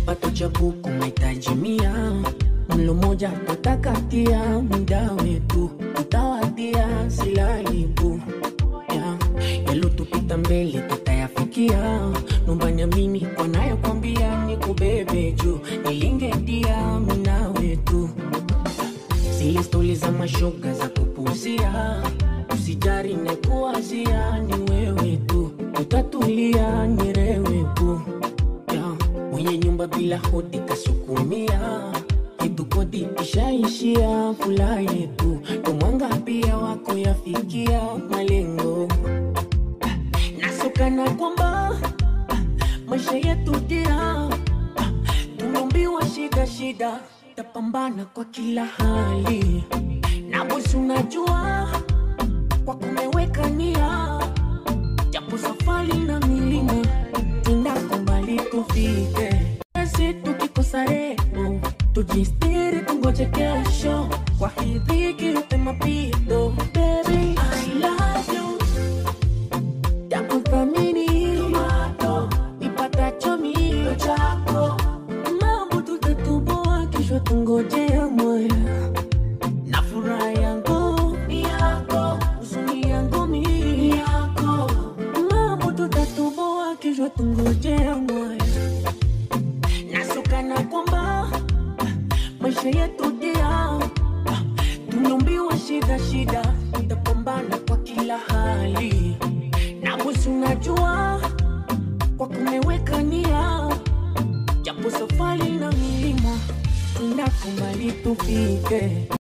kipato cha buku mahitaji mia mlo moja tutakatia muda wetu tutawatia silaibu yeah. yalotupita mbele tutayafikia nomba niamini wanayokwambia ni kubebe juu nilingetia mina wetu zile stori za mashoga za kupuzia usijari nekuwazia ni wewe tu utatulia nirewe tu yeah. mwenye nyumba bila hodi kasukumia yetu kodi ishaishia fula yetu tomwanga pia wako yafikia malengo nasokana kwamba maisha yetu dia tumeumbiwa shida shida tapambana kwa kila hali na bosi unajua kwa kumeweka nia japo safari na milima tindako mbali tufike esi tukikosa repo tujistiri tungoje kesho kwa hii dhiki yote mapito Baby, I love you yakuthamini tomato ipatacho mio chako mambo tutatuboa kesho tungojea moya na furaha yangu ni yako huzuni yangu mi yako mambo tutatuboa kesho tungojea moya nasukana kwamba maisha yetu dia tumeumbiwa shida shida tutapambana kwa kila hali na bosi unajua kwa kumeweka nia japo safari na milima tunakumbali tufike